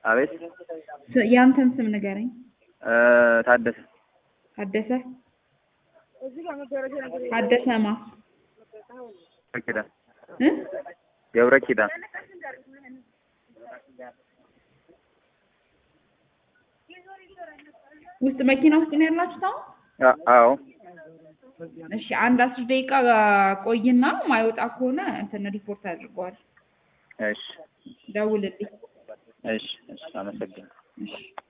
አቤት ስ- የአንተን ስም ንገረኝ። እ ታደሰ ታደሰ ታደሰማ ገብረ ኪዳን እ ገብረ ኪዳን ውስጥ መኪና ውስጥ ነው ያላችሁት አሁን? አ- አዎ እሺ አንድ አስር ደቂቃ ቆይና ማይወጣ ከሆነ እንትን ሪፖርት አድርገዋል። እሺ ደውልልኝ። እሺ እሺ አመሰግናለሁ እሺ